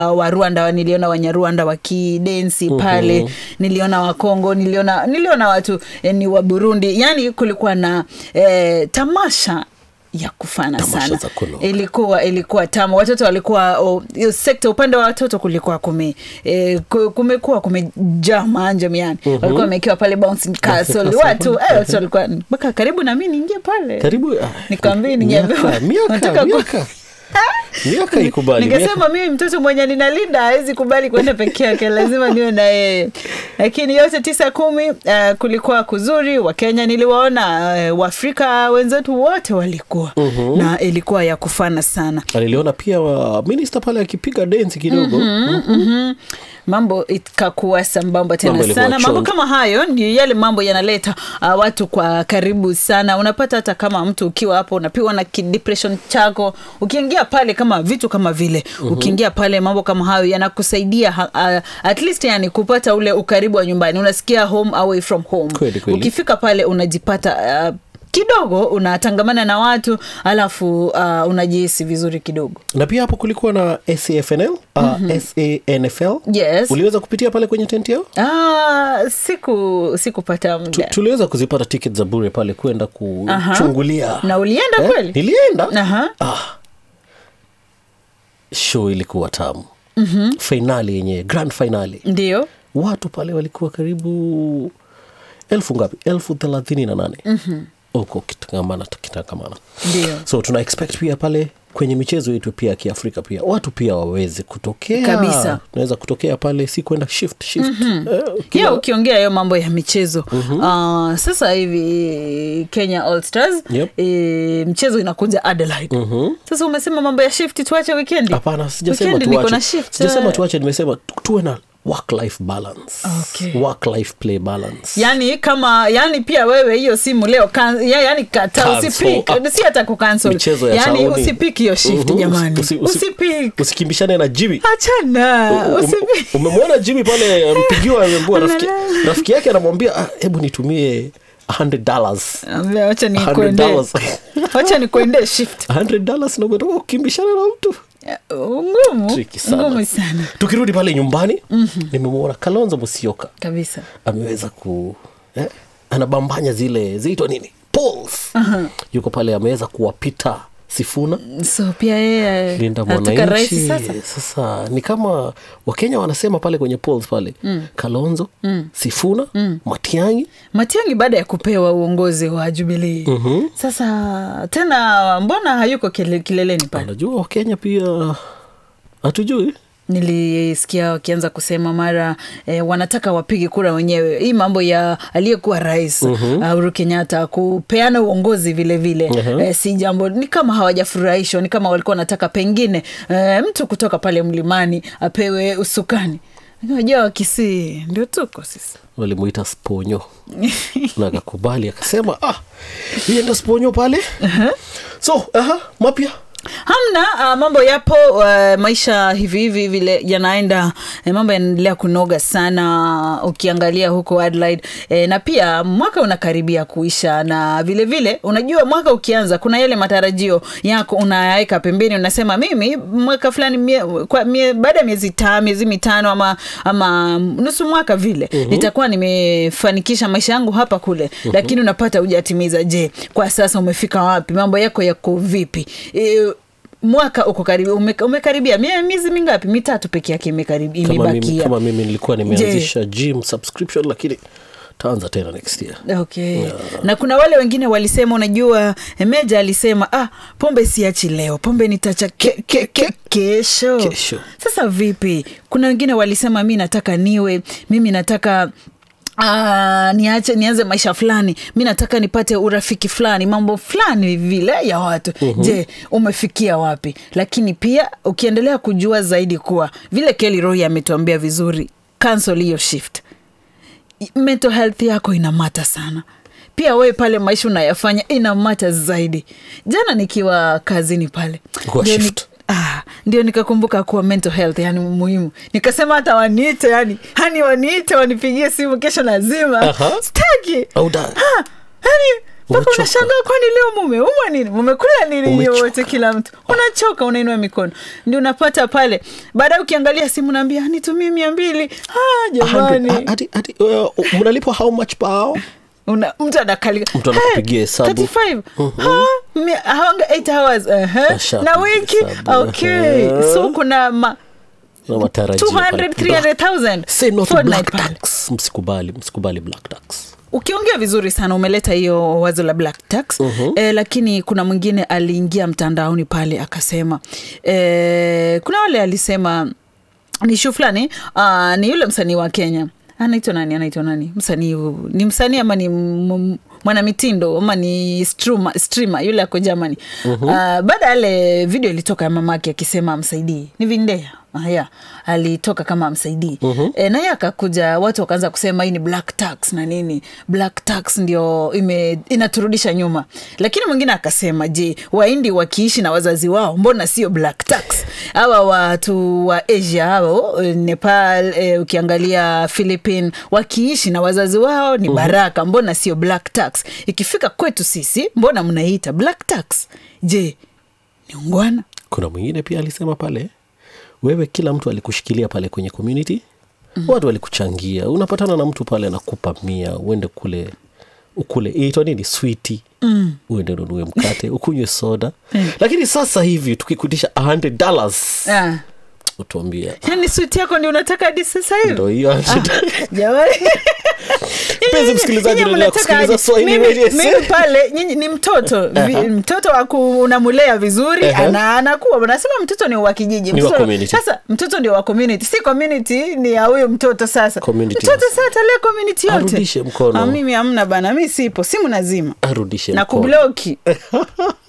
uh, wa rwanda niliona wanyarwanda wakidensi pale niliona wakongo niliona niliona watu eh, ni wa burundi yani kulikuwa na eh, tamasha ya kufana Tamasha sana za kunoga. ilikuwa ilikuwa tamu watoto walikuwa oh, hiyo sekta upande wa watoto kulikuwa kume eh, ku- kumekuwa kumejaa maanjam yani walikuwa wamekiwa pale bouncing castle watu eh, watu walikuwa mpaka karibu na mi niingie pale karibu ah, nikwambie miaka ningeambiwa miaka nataka ku- miaka miaka ikubali miaka- nikasema mimi mtoto mwenye ninalinda hawezi kubali kuenda peke yake lazima niwe na yeye lakini yote tisa kumi uh, kulikuwa kuzuri wakenya niliwaona uh, waafrika wenzetu wote walikuwa na ilikuwa ya kufana sana aliliona pia wa minista pale akipiga densi kidogo mm-hmm. mambo ikakuwa sambamba tena Mambo ilikuwa sana mambo chonjo. kama hayo ndio yale mambo yanaleta uh, watu kwa karibu sana unapata hata kama mtu ukiwa hapo unapiwa na kidepression chako ukiingia pale kama vitu kama vile mm-hmm. ukiingia pale mambo kama hayo yanakusaidia ha- uh, at least yani kupata ule ukaribu wa nyumbani unasikia home away from home Kweli, kweli. ukifika pale unajipata uh, kidogo unatangamana na watu alafu uh, unajihisi vizuri kidogo na pia hapo kulikuwa na safnl uh, sanfl yes uliweza kupitia pale kwenye tenti yao Ah, siku sikupata Tu- muda tuliweza kuzipata ticket za bure pale kwenda kuchungulia na ulienda Eh, kweli nilienda Aha. ah. show ilikuwa tamu mm-hmm. fainali yenye grand finali ndio watu pale walikuwa karibu elfu ngapi elfu thelathini na nane huko kitangamana kitangamana ndio so tuna expect pia pale kwenye michezo yetu pia ya kiafrika pia watu pia waweze kutokea Kabisa. unaweza kutokea pale si kwenda shift shift eh, pia kila- ukiongea hiyo mambo ya michezo uh, sasa hivi kenya all stars Yep. e, mchezo inakuja adelaide sasa umesema mambo ya shift tuache wikendi hapana sijasema Wikendi niko na tuache shift sijasema eh. tuache nimesema tu- tuwe na work life balance Okay. work life play balance yani kama yani pia wewe hiyo simu leo kan, ya, yani kata Cancel. usipik Ah. si hata kucancel michezo ya yani tauni. usipik hiyo shift Mhm. jamani Usi- usi- usipik usikimbishane na jimi achana Um- usipik umemwona jimi pale ampigiwa amembua rafiki, Analala. rafiki yake anamwambia "Ah, hebu nitumie 100 dollars Ambia, wacha 100 nikuendee dollars wacha nikuendee shift 100 dollars na umetoka kukimbishana na mtu ngumu Tricky sana. ngumu sana tukirudi pale nyumbani mm-hmm. nimemwona kalonzo musioka kabisa ameweza ku eh, anabambanya zile ziitwa nini polls yuko pale ameweza kuwapita sifuna so pia yeye linda anataka rais mwananchi sasa sasa. ni kama wakenya wanasema pale kwenye polls pale mm. kalonzo mm. sifuna mm. matiangi matiangi baada ya kupewa uongozi wa jubilii Mhm. sasa tena mbona hayuko kile, kileleni pale anajua wakenya pia hatujui nilisikia wakianza kusema mara eh, wanataka wapige kura wenyewe hii mambo ya aliyekuwa rais uh, Uhuru Kenyatta kupeana uongozi vile vile eh, si jambo ni kama hawajafurahishwa ni kama walikuwa wanataka pengine eh, mtu kutoka pale mlimani apewe usukani unajua wakisii ndio tuko sisi walimuita sponyo na akakubali akasema ah, hiye ndo sponyo pale so aha, mapya hamna uh, mambo yapo uh, maisha hivi hivi vile yanaenda eh, mambo yanaendelea kunoga sana ukiangalia huko Adelaide eh, na pia mwaka unakaribia kuisha na vile vile unajua mwaka ukianza kuna yale matarajio yako unayaweka pembeni unasema mimi mwaka fulani mie, kwa mie, baada ya miezi ta miezi mitano ama, ama nusu mwaka vile mm-hmm. nitakuwa nimefanikisha maisha yangu hapa kule mm-hmm. lakini unapata hujatimiza je kwa sasa umefika wapi mambo yako yako vipi e, mwaka uko karibu ume, umekaribia mie- miezi mingapi mitatu peke yake imekaribi- kama mimi, imebakia kama mimi nilikuwa nimeanzisha gym subscription lakini taanza tena next year okay na kuna wale wengine walisema unajua meja alisema ah pombe siachi leo pombe nitacha ke, ke, ke, kesho. Kesho. sasa vipi kuna wengine walisema mi nataka niwe mimi nataka Uh, niache nianze maisha fulani mi nataka nipate urafiki fulani mambo fulani vile ya watu mm-hmm. je umefikia wapi lakini pia ukiendelea kujua zaidi kuwa vile keli rohi ametuambia vizuri cancel hiyo shift mental health yako inamata sana pia wewe pale maisha unayafanya inamata zaidi jana nikiwa kazini pale Kwa ndio ni- shift. Ah, ndio nikakumbuka kuwa mental health yani muhimu nikasema hata waniite yani hani waniite wanipigie simu kesho lazima Aha. staki Au da- Ha, yani mpaka Umechoka. unashangaa kwani leo mumeumwa nini mumekula nini hiyo Umechoka. wote kila mtu unachoka unainua mikono ndio unapata pale baadaye ukiangalia simu naambia nitumie mia mbili ah, jamani 100, hadi- hadi, uh, mnalipwa how much per hour Una- mtu anakalika Mtu anakupigia hesabu. 35 Ha? Mi- hawanga 8 hours ehe. Ashapiga na wiki hesabu. okay Ehe. so kuna ma na matarajio 200 pale. 300000 Say no to fortnight black pale. tax msikubali msikubali black tax ukiongea vizuri sana umeleta hiyo wazo la black tax uh-huh. e, lakini kuna mwingine aliingia mtandaoni pale akasema e, kuna wale alisema ni shu fulani uh, ni yule msanii wa kenya anaitwa nani anaitwa nani msanii huu- ni msanii ama ni m- m- mwanamitindo ama ni struma, streamer yule ako germany uh-huh. uh, baada ya ile video ilitoka ya mamake akisema amsaidii ni vindea haya alitoka kama amsaidii uh-huh. e, naye akakuja watu wakaanza kusema hii ni black tax na nini black tax ndio ime, inaturudisha nyuma lakini mwingine akasema je waindi wakiishi na wazazi wao mbona sio black tax hawa watu wa asia hao eh, nepal e, ukiangalia philippine wakiishi na wazazi wao ni baraka mbona sio black tax ikifika kwetu sisi mbona mnaiita black tax je ni ungwana kuna mwingine pia alisema pale wewe kila mtu alikushikilia pale kwenye community mm. watu walikuchangia unapatana na mtu pale anakupa mia uende kule ukule itwa nini switi mm. uende ununue mkate ukunywe soda lakini sasa hivi tukikutisha 100 dollars ah. utuambia yani switi yako ndio unataka hadi sasa hivi ndo hiyo jamani Mpenzi msikilizaji, Nyinyi unaendelea mnataka kusikiliza aje? Swahili Mimi- Radio mimi pale nyinyi ni mtoto Vi, mtoto waku unamulea vizuri Ehe. ana anakuwa nasema mtoto ni wa kijiji Ni wa Mtoto- community. sasa mtoto ndio wa community si community ni ya huyo mtoto sasa Community mtoto sasa. sasa atalea community yote Arudishe mkono. Ah, mimi hamna bana mi sipo simu nazima arudishe na mkono. kubloki